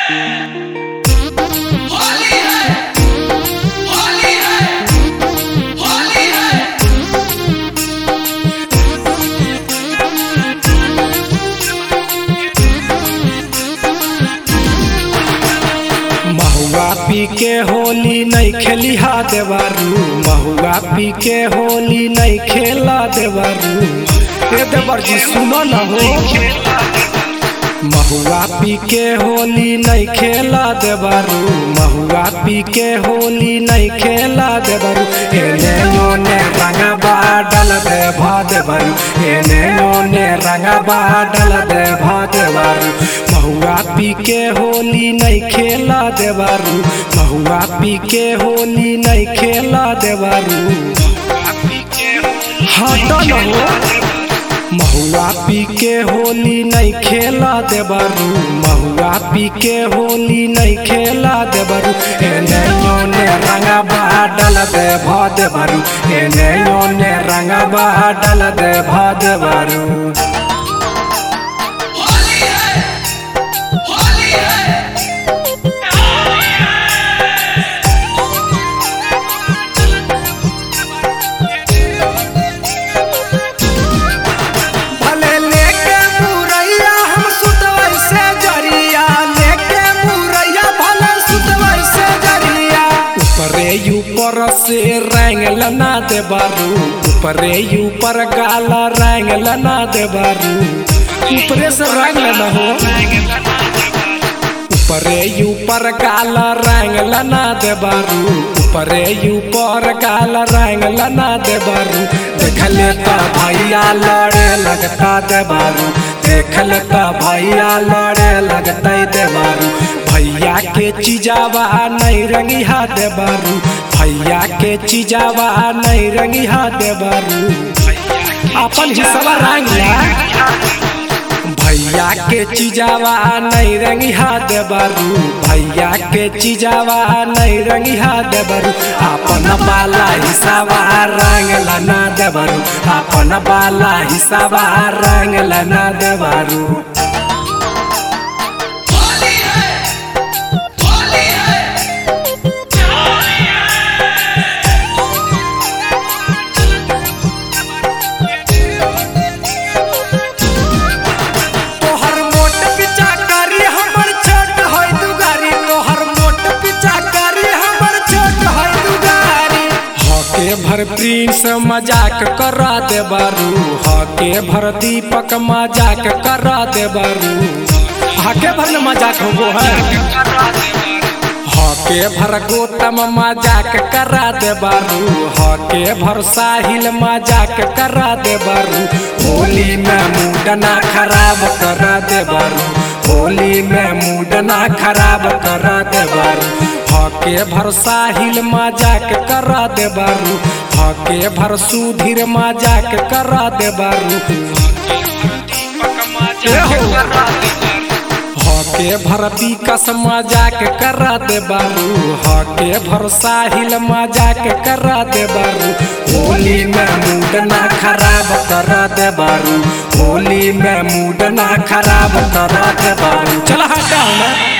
होली है होली है होली है महुआ पी के होली नहीं खेली हा देवारू महुआ पी के होली नहीं खेला देवारू ए देवर जी सुनो न हो महुआ पी के होली नहीं खेला देवारू महुआ पी के होली नहीं खेला देवारू एने ओने रंगबा डल दे भा देवारू एने ओने रंगबा डल दे भा देवारू महुआ पी के होली नहीं खेला देवारू महुआ पी के होली नहीं खेला देवारू हट न हो महुआ पी के होली नहीं खेला देबारू महुआ पी के होली नहीं खेला देबारू एने ओने रंगबा डल दे भा देबारू एने ओने रंगबा डल दे भा देबारू होली है होली है भले लेके मुरैया हम सुतवै से जरिया लेके मुरैया भले सुतवै से जरिया ऊपरे ऊपर से रंग लना दे बारू ऊपरे ऊपर गाला रंग लना दे बारू ऊपरे से रंग लना हो ऊपरे ऊपर काला रंग लना दे बारू ऊपरे ऊपर काला रंग लना दे बारू देखले त भैया लड़े लगता दे बारू देखले त भैया लड़े लगता दे बारू भैया के चीजावा नहीं रंगिहा दे बारू भैया के चीजावा नहीं रंगिहा दे बारू अपन हिस्सा रंग ला भैया के चीजावा नहीं रंगिहा देबारू भैया के चीजावा नहीं रंगिहा देबारू अपन बाला हिसाबा रंग लना देबारू अपन बाला हिसाबा रंग लना देबारू होली है होली है तोहर मोट पिचा करी हमर छोट होय दुगारी तोहर मोट पिचा करी हमर छोट होय दुगारी हके भर प्रिंस मजाक करा दे बारू हके भर दीपक मजाक करा दे बारू हके भर न मजाक हो है हके भर गोतम मजाक करा दे बारू हके भर साहिल मजाक करा दे बारू होली में मूड ना खराब करा दे बारू होली में मूड ना खराब करा दे बारू हके भर साहिल मजाक करा दे बारू हके भर सुधीर मजाक करा दे बारू हके भर विकस मजाक करा दे बारू हके भर साहिल मजाक करा दे बारू होली में मूड ना खराब करा दे बारू होली में मूड ना खराब करा दे बारू चल हटाओ ना